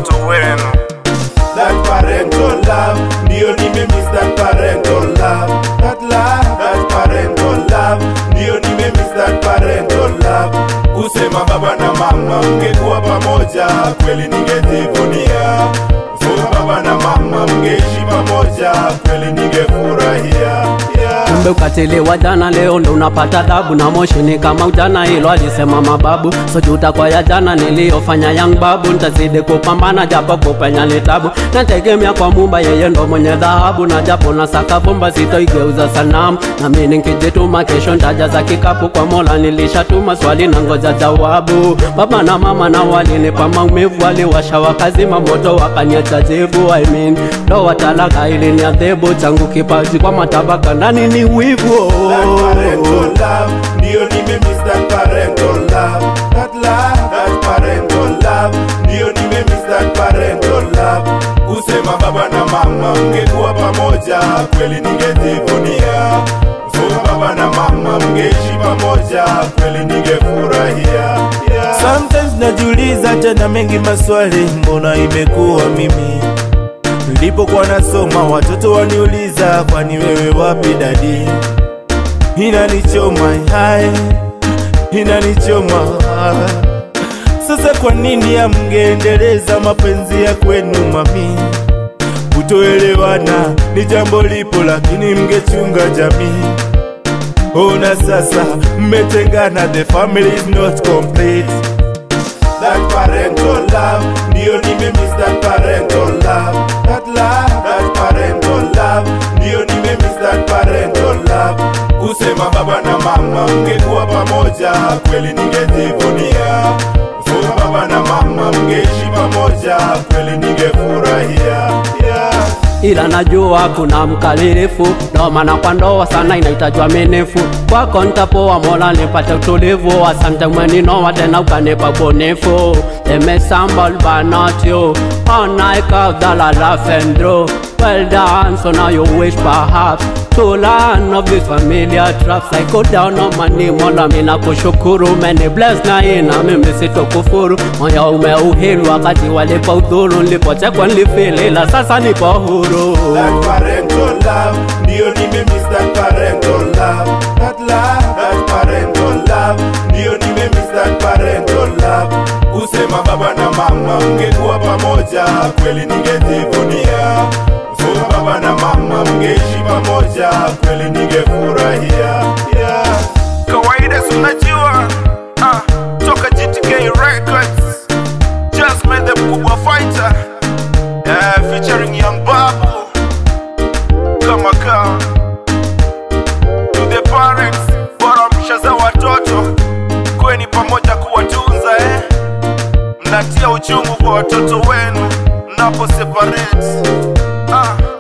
watoto wenu. that parental love ndio nimemiss that parental love that love that parental love ndio nimemiss that parental love kusema baba na mama mngekuwa pamoja kweli ningejivunia kusema baba na mama mngeishi pamoja kweli ningefurahia yeah. kumbe ukatili wa jana leo ndo unapata dhabu na moshi ni kama ujana hilo alisema mababu sojuta kwa ya jana niliyofanya yang babu ntazidi kupambana japo kupenya ni tabu nategemea kwa mumba yeye ndo mwenye dhahabu na japo na saka vumba sitoigeuza sanamu na mimi nikijituma kesho ntajaza kikapu kwa mola nilishatuma swali na ngoja jawabu baba na mama na walinipa maumivu waliwasha wakazima moto wakaniacha jivu I mean, ndoa talaka iliniadhibu changu kipaji kwa matabaka ndani ni wivu That parental love, ndio nimemiss that parental love. That love, that parental love, ndio nimemiss that parental love. Kusema baba na mama mngekuwa pamoja, kweli ningejivunia. Kusema baba na mama mngeishi pamoja, kweli ningefurahia. Yeah. Sometimes najiuliza tena mengi maswali, mbona imekuwa mimi? Nilipokuwa nasoma watoto waniuliza, kwani wewe wapi dadi? Inanichoma hai, inanichoma sasa. Kwa nini amngeendeleza mapenzi ya kwenu mami? Kutoelewana ni jambo lipo, lakini mngechunga jamii. Ona sasa mmetengana, the family is not complete. that parental love ndio nimemiss that parental love that love that parental love ndio nimemiss that parental love kusema baba na mama mngekuwa pamoja kweli ningejivunia kusema baba na mama mngeishi pamoja kweli ningefurahia yeah. ila najua kuna mkalilifu ndo maana kwa ndoa sana inahitajwa minifu kwako ntapoa mola nipate utulivu asante mweninoa tena ukanipa ubunifu emesambal banat you all night of the la laugh and draw well done so now you wish perhaps to learn of these familiar traps I go down on my knee mola mina kushukuru many bless na ina mimi sitokufuru moyo umeuhilu wakati walipa udhuru nilipochekwa nilifili ila sasa nipo huru that parental love ndio nimemiss that parental love that love that parental love ndio nimemiss that parental love kusema baba na mama mngekuwa pamoja kweli ningejivunia kusema baba na mama mngeishi pamoja kweli ningefurahia yeah. Kawaida si unajua ah, toka GTK Records Jasmine the mkubwa fighter yeah, featuring Young Babu kama kawa to the parents bora mshaza watoto kweni pamoja kuwatunza eh. mnatia uchungu kwa watoto wenu mnapo separate ah.